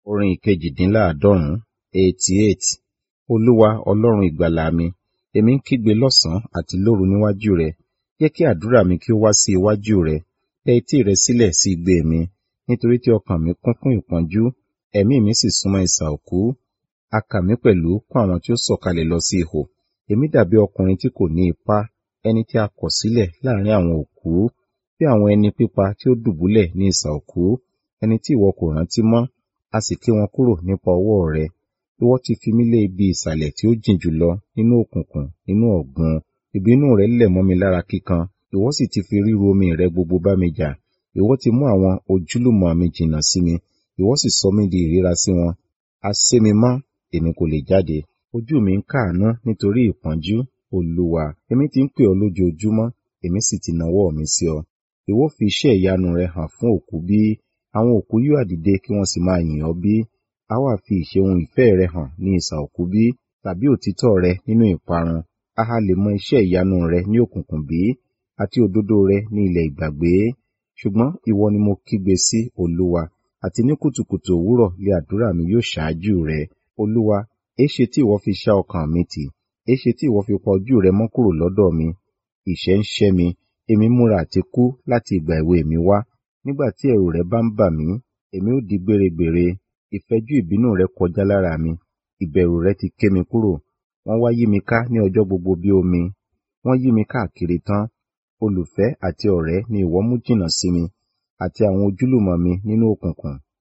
Orin ìkejìdínláàádọ́rùn-ún eighty eight. Olúwa Ọlọ́run ìgbàlà mi, èmi ń kígbe lọ́sàn-án àti lóru níwájú rẹ. Jẹ́ kí àdúrà mi kí ó wá sí iwájú rẹ. Tẹ etí rẹ sílẹ̀ sí igbe mi, nítorí tí ọkàn mi kún fún ìpọ́njú, ẹ̀mí mi sì súnmọ́ isà òkú. A kà mí pẹ̀lú kún àwọn tí ó sọ̀kalẹ̀ lọ sí ihò. Èmi dàbí ọkùnrin tí kò ní ipá, ẹni tí a kọ̀ sílẹ̀ láàrín àwọn òkú, bí àwọn ẹni pípa tí ó dùbúlẹ̀ ní isà òkú, ẹni tí ìwọ kò rántí mọ́, a sì ké wọn kúrò nípa ọwọ́ rẹ. Ìwọ ti fi mí lé ibi ìsàlẹ̀ tí ó jìn jùlọ nínú òkùnkùn, nínú ọ̀gbun. Ìbínú rẹ lẹ̀ mọ́ mi lára kíkan, ìwọ sì ti fi ríru omi rẹ gbogbo bá mi jà. Ìwọ ti mú àwọn ojúlùmọ̀ mi jìnnà sí mi, ìwọ sì sọ mí di ìríra sí wọn. A sé mi mọ́, èmi kò lè jáde. Ojú mi ń káàánú nítorí ìpọ́njú, Olúwa. Èmi ti ń pè ọ́ lójoojúmọ́, èmi sì ti nawọ́ mi sí ọ. Ìwọ fi iṣẹ́ ìyanu rẹ hàn fún òkú bí? Àwọn òkú yóò ha dìde kí wọ́n sì máa yìn ọ́ bí? A wá fi ìṣeun ìfẹ́ rẹ hàn ní isà òkú bí? Tàbí òtítọ́ rẹ nínú ìparun? A ha lè mọ iṣẹ́ ìyanu rẹ ní òkùnkùn bí? Àti òdodo rẹ ní ilẹ̀ ìgbàgbé? Ṣùgbọ́n ìwọ ni mo kígbe sí, Olúwa, àti ní kùtùkùtù òwúrọ̀ lé àdúrà mi yóò ṣáájú rẹ. Olúwa, éṣe tí ìwọ fi ṣá ọkàn mi tì? Éṣe tí ìwọ fi pa ojú rẹ mọ́ kúrò lọ́dọ̀ mi? Ìṣẹ́ ń ṣẹ́ mi, èmi múra àti kú láti ìgbà èwe mi wá. Nígbà tí ẹ̀rù rẹ bá ń bà mí, èmi ó di gbére-gbère. Ìfẹ́jú ìbínú rẹ kọjá lára mi, ìbẹ̀rù rẹ ti ké mi kúrò. Wọ́n wá yí mi ká ní ọjọ́ gbogbo bí omi. Wọ́n yí mi káàkiri tán. Olùfẹ́ àti ọ̀rẹ́ ni ìwọ mú jìnnà sí mi, àti àwọn ojúlùmọ̀ mi nínú òkùnkùn.